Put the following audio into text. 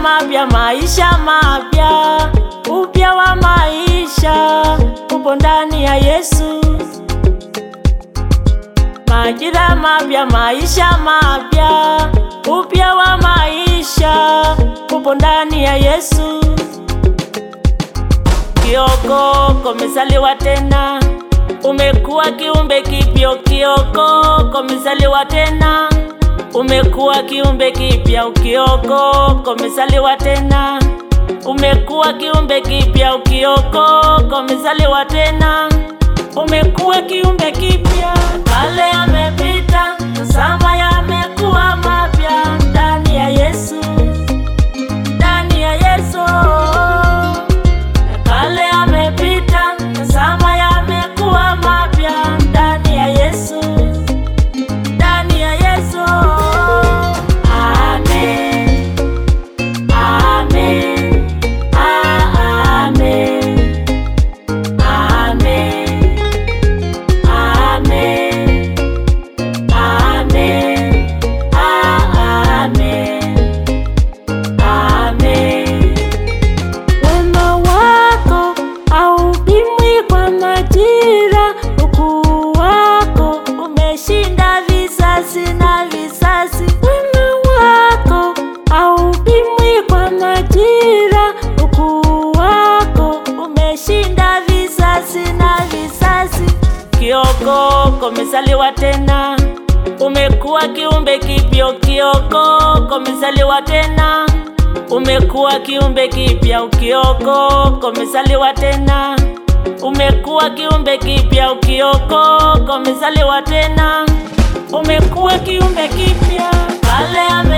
mapya, maisha mapya, upya wa maisha upo ndani ya Yesu. Majira mapya, maisha mapya, upya wa maisha upo ndani ya Yesu. Kioko umezaliwa tena, umekuwa kiumbe kipya. Kioko umezaliwa tena, umekuwa kiumbe kipya. Kioko umezaliwa tena, umekuwa kiumbe kipya. Kioko umezaliwa tena, umekuwa kiumbe kipya. Kale yamepita, tazama yamekuwa mapya ndani ya Yesu, ndani ya Yesu. Kale yamepita, tazama yamekuwa mapya ndani ya Yesu, ndani ya Yesu. Amen, amen, ah, amen, amen, amen, amen, ah, amen, amen. Wema wako haupimwi kwa majira, ukuu wako umeshinda visasi na visasi. Wema wako haupimwi kwa majira, ukuu wako umeshinda visasi na visasi. Kioko umezaliwa tena, umekuwa kiumbe kipya. Kioko umezaliwa tena umekuwa kiumbe kipya. Ukioko umezaliwa tena, umekuwa kiumbe kipya. Ukioko umezaliwa tena, umekuwa kiumbe kipya. Kale ame